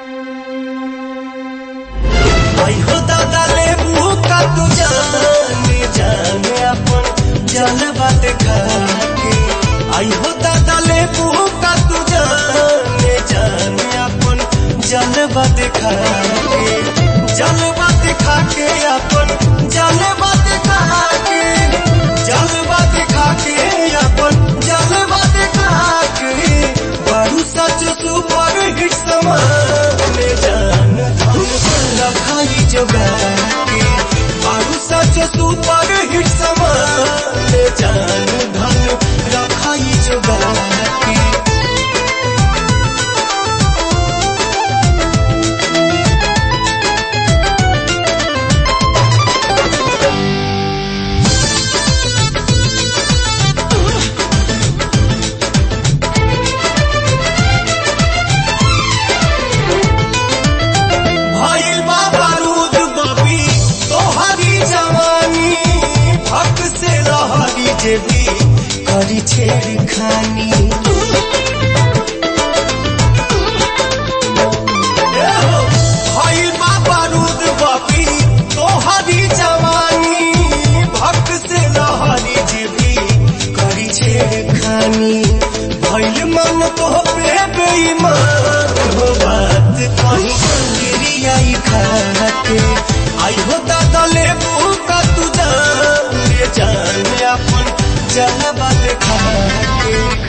E: आई हो दादा ले का तू जाने जाने अपन जल बात खाके आई हो दादा ले का तू जाने जाने अपन जल बात खाके जल बात खाके अपन जल बात खाके जल बात खाके अपन जल बात खाके बारू सच सुपर हिट समाने जान रखाई जगा के बारू सच सुपर हिट समाने जान धन रखाई जगा के भइल बा बारूद बबी तोहरी जवानी भक से रहरी जेबी करी छेड़ खानी भइल बा बारूद बबी तोहरी जवानी भक से रहरी जेबी करी छेड़ खानी भइल मन तो पे बेईमान हो बात कहीं गिरी आई खाके आई हो दादा ले का तू जान ले जान अपन जल बात खाके